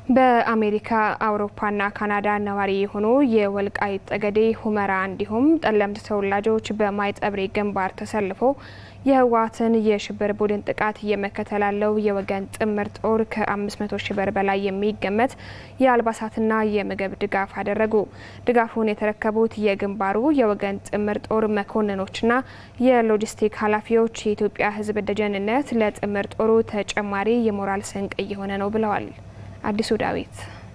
በአሜሪካ አውሮፓና ካናዳ ነዋሪ የሆኑ የወልቃይት ጠገዴ ሁመራ እንዲሁም ጠለምት ተወላጆች በማይጸብሪ ግንባር ተሰልፈው የህወሓትን የሽብር ቡድን ጥቃት እየመከተ ላለው የወገን ጥምር ጦር ከ500 ሺህ ብር በላይ የሚገመት የአልባሳትና የምግብ ድጋፍ አደረጉ። ድጋፉን የተረከቡት የግንባሩ የወገን ጥምር ጦር መኮንኖችና የሎጂስቲክ ኃላፊዎች የኢትዮጵያ ህዝብ ደጀንነት ለጥምር ጦሩ ተጨማሪ የሞራል ስንቅ እየሆነ ነው ብለዋል። አዲሱ ዳዊት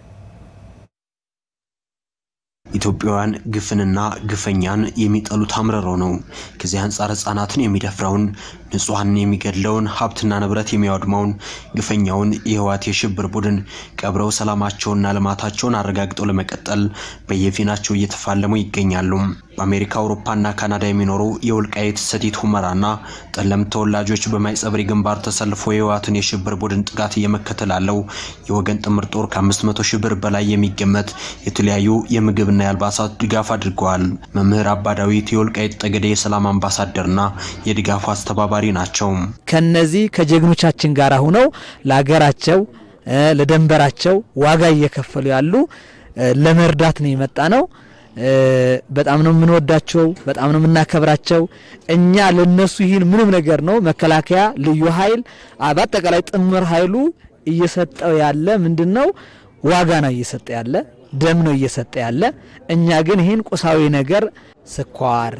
ኢትዮጵያውያን ግፍንና ግፈኛን የሚጠሉት አምርረው ነው። ከዚህ አንጻር ህጻናትን የሚደፍረውን ንጹሐንን የሚገድለውን ሀብትና ንብረት የሚያወድመውን ግፈኛውን የህወሓት የሽብር ቡድን ቀብረው ሰላማቸውንና ልማታቸውን አረጋግጠው ለመቀጠል በየፊናቸው እየተፋለሙ ይገኛሉ። በአሜሪካ አውሮፓና ካናዳ የሚኖሩ የወልቃይት ሰቲት ሁመራና ጠለምት ተወላጆች በማይጸብሪ ግንባር ተሰልፎ የህወሓትን የሽብር ቡድን ጥቃት እየመከተ ላለው የወገን ጥምር ጦር ከ500 ሺህ ብር በላይ የሚገመት የተለያዩ የምግብና የአልባሳት ድጋፍ አድርገዋል። መምህር አባ ዳዊት የወልቃይት ጠገዴ የሰላም አምባሳደርና የድጋፉ አስተባባሪ ናቸው። ከነዚህ ከጀግኖቻችን ጋር ሁነው ለሀገራቸው ለደንበራቸው ዋጋ እየከፈሉ ያሉ ለመርዳት ነው የመጣ ነው። በጣም ነው የምንወዳቸው፣ በጣም ነው የምናከብራቸው። እኛ ለነሱ ይህን ምንም ነገር ነው መከላከያ፣ ልዩ ኃይል፣ በአጠቃላይ ጥምር ኃይሉ እየሰጠው ያለ ምንድን ነው ዋጋ ነው እየሰጠ ያለ ደም ነው እየሰጠ ያለ። እኛ ግን ይህን ቁሳዊ ነገር ስኳር፣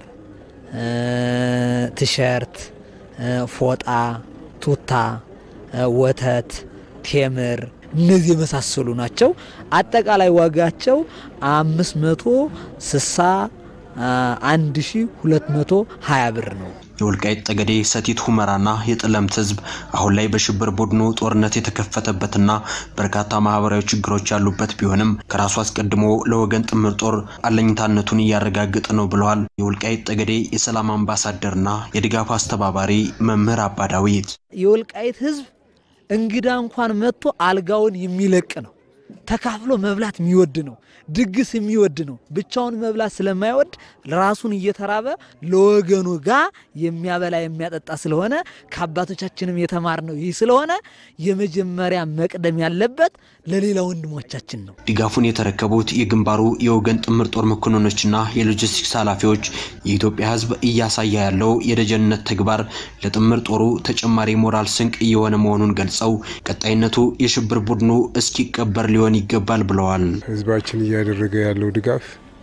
ቲሸርት፣ ፎጣ፣ ቱታ፣ ወተት፣ ቴምር እነዚህ የመሳሰሉ ናቸው። አጠቃላይ ዋጋቸው አምስት መቶ ስልሳ አንድ ሺ ሁለት መቶ ሀያ ብር ነው። የወልቃይት ጠገዴ ሰቲት ሁመራና የጠለምት ህዝብ አሁን ላይ በሽብር ቡድኑ ጦርነት የተከፈተበትና በርካታ ማህበራዊ ችግሮች ያሉበት ቢሆንም ከራሱ አስቀድሞ ለወገን ጥምር ጦር አለኝታነቱን እያረጋገጠ ነው ብለዋል የወልቃይት ጠገዴ የሰላም አምባሳደርና የድጋፍ አስተባባሪ መምህር አባ ዳዊት። የወልቃይት ህዝብ እንግዳ እንኳን መጥቶ አልጋውን የሚለቅ ነው። ተካፍሎ መብላት የሚወድ ነው። ድግስ የሚወድ ነው። ብቻውን መብላት ስለማይወድ ራሱን እየተራበ ለወገኑ ጋር የሚያበላ የሚያጠጣ ስለሆነ ከአባቶቻችንም የተማርነው ይህ ስለሆነ የመጀመሪያ መቅደም ያለበት ለሌላ ወንድሞቻችን ነው። ድጋፉን የተረከቡት የግንባሩ የወገን ጥምር ጦር መኮንኖችና የሎጂስቲክስ ኃላፊዎች የኢትዮጵያ ህዝብ እያሳየ ያለው የደጀንነት ተግባር ለጥምር ጦሩ ተጨማሪ ሞራል ስንቅ እየሆነ መሆኑን ገልጸው ቀጣይነቱ የሽብር ቡድኑ እስኪቀበር ሊሆን ይገባል ብለዋል። ህዝባችን እያደረገ ያለው ድጋፍ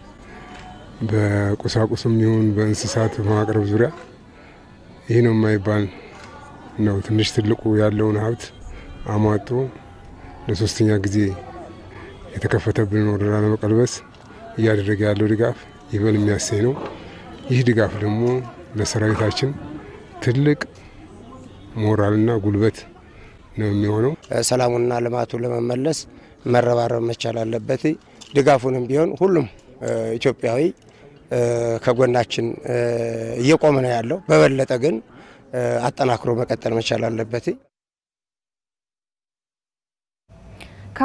በቁሳቁስም ይሁን በእንስሳት በማቅረብ ዙሪያ ይህ ነው የማይባል ነው። ትንሽ ትልቁ ያለውን ሀብት አሟጦ ለሶስተኛ ጊዜ የተከፈተብንን ወረራ ለመቀልበስ እያደረገ ያለው ድጋፍ ይበል የሚያሰኝ ነው። ይህ ድጋፍ ደግሞ ለሰራዊታችን ትልቅ ሞራልና ጉልበት ነው የሚሆነው። ሰላሙንና ልማቱን ለመመለስ መረባረብ መቻል አለበት። ድጋፉንም ቢሆን ሁሉም ኢትዮጵያዊ ከጎናችን እየቆመ ነው ያለው። በበለጠ ግን አጠናክሮ መቀጠል መቻል አለበት።